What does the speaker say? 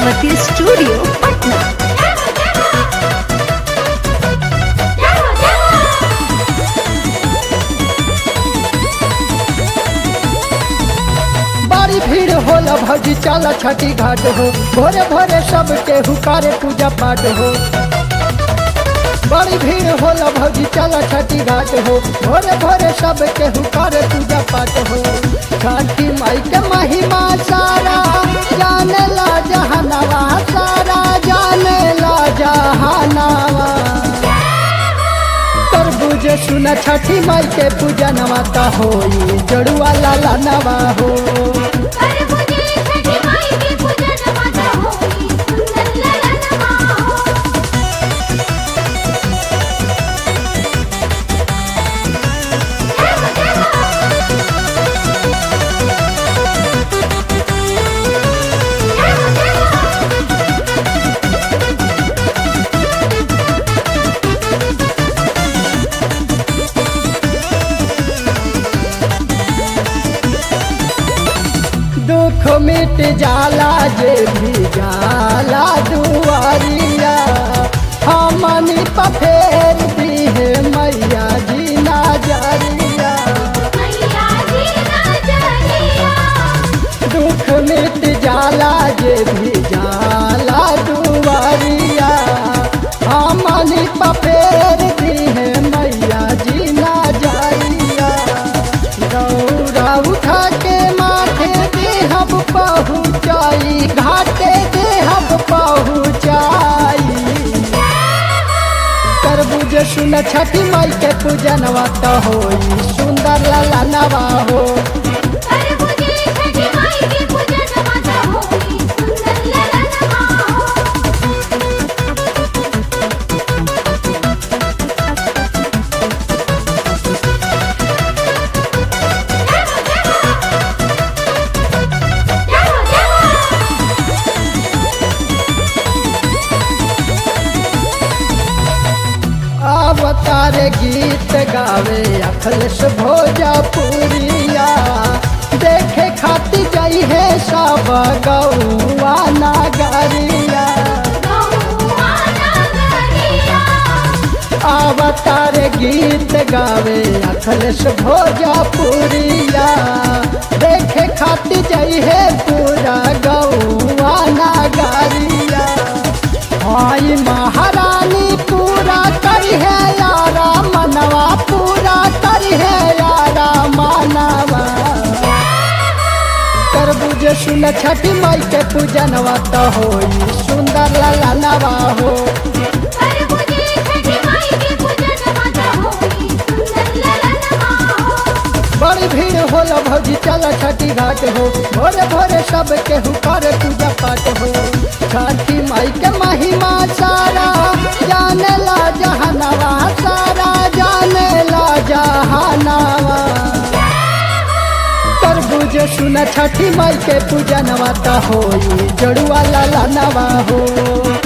Saraswati studio Patna बड़ी भीड़ होला भौजी चल छठी घाट हो भोरे भोरे सब के हुकारे पूजा पाठ हो बड़ी भीड़ होला भौजी चल छठी घाट हो भोरे भोरे सब के हुकारे पूजा पाठ हो छठी माई के महिमा सारा जाने ला जहानावा सारा जाने ला जहानावा तरबूज सुन छठी माई के पूजा नवाता होई जड़ुआ लाला नवा हो दुख मिट जाला जे भी जाला दुआरिया हमनी पफेर दी है मैया जी नाजरिया दुख मिट जाला जे भी जाला दुआरिया हमनी पफेर दी है मैया जी नाजरिया दौड़ा उठा के माथे दे हम पहुँचाई घाटे दे हम पहुँचाई तरबूज सुन छठी माई के पूजनवा तो होई सुंदर लाला नवा हो अवतार गीत गावे अखिलेश भोजपुरिया देखे खाती जाई है सब गौआ नागरिया अवतार गीत गावे अखिलेश भोजपुरिया देखे खाती जाई है पूरा गौआ नागरिया हाय महारानी पूरा करी है यारा मनवा पूरा करी है यारा मानवा तरबूज सुन छठी माई के पूजनवा तो होई सुंदर लाला नवा हो बड़ी भीड़ होला भौजी चल छठी घाट हो भोरे भोरे सब के हुकार पूजा पाठ हो छठी माई के महिमा सारा जाने ला जहानावा सारा जाने ला जहानावा तरबूज सुन छठी माई के पूजनवा तो होई जड़ुआ लाला नवा हो